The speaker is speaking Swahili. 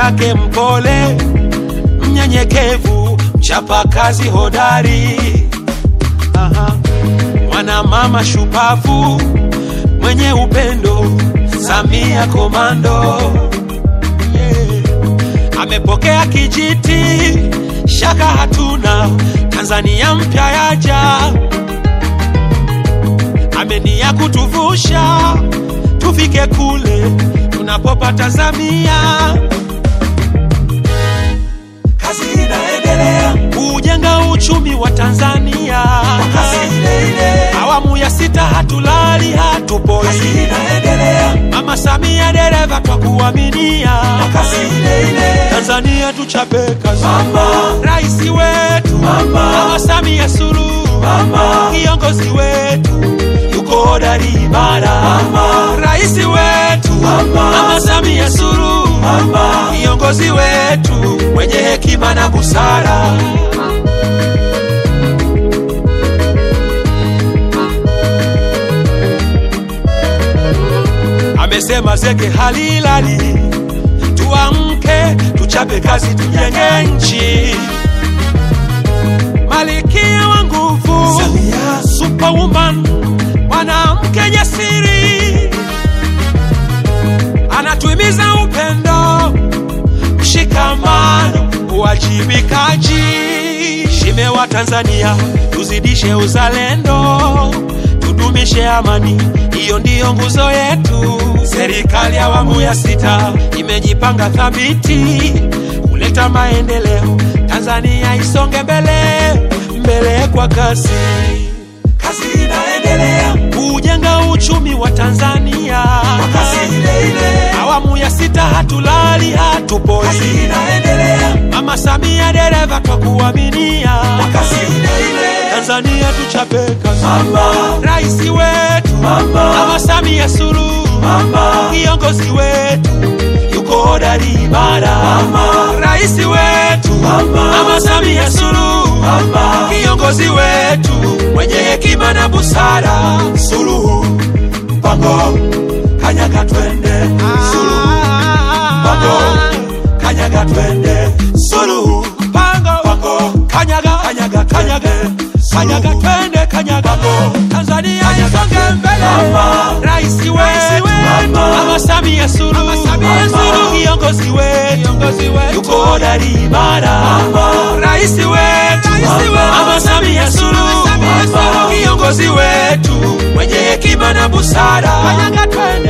yake mpole, mnyenyekevu, mchapakazi hodari. Aha. Mwana mama shupavu, mwenye upendo, Samia komando. Yeah. Amepokea kijiti, shaka hatuna, Tanzania mpya yaja, amenia kutuvusha tufike kule tunapopata Samia. Kazi inaendelea kujenga uchumi wa Tanzania, kazi ile ile. Awamu ya sita hatulali hatupoi, kazi inaendelea. Mama Samia dereva twa kuaminia, kazi ile ile. Tanzania tuchape kazi, mama rais wetu, mama, Mama Samia Suluhu, mama kiongozi wetu yuko hodari imara, mama rais wetu, mama, Mama Samia Suluhu, mama kiongozi wetu mwenye hekima na busara. Amesema zege halilali, tuamke, tuchape kazi, tujenge nchi. Malikia wa nguvu, superwoman, mwanamke jasiri, anatuhimiza upendo, mshikamano, uwajibikaji. Shime wa Tanzania, tuzidishe uzalendo, tudumishe amani, hiyo ndiyo nguzo yetu. Serikali ya awamu ya sita imejipanga thabiti kuleta maendeleo, Tanzania isonge mbele mbele kwa kasi. Kazi inaendelea kujenga uchumi wa Tanzania kwa kasi ile ile. Awamu ya sita hatulali hatupoi, kazi inaendelea. Mama Samia dereva twa kuaminia kwa kasi ile ile. Tanzania tuchape kazi, mama rais wetu, mama, Mama Samia Suluhu, mama kiongozi wetu yuko hodari imara, mama rais wetu, mama, Mama Samia Suluhu, mama kiongozi wetu mwenye hekima na busara. Suluhu mpango kanyaga twende, Suluhu mpango kanyaga twende, Suluhu mpango mpango kanyaga kanyaga kanyaga kanyaga twende kanyaga Tanzania isonge mbele, rais wetu Mama Samia Suluhu, kiongozi wetu yuko hodari imara, rais wetu Mama Samia Suluhu, kiongozi wetu mwenye hekima na busara. Kanyaga twende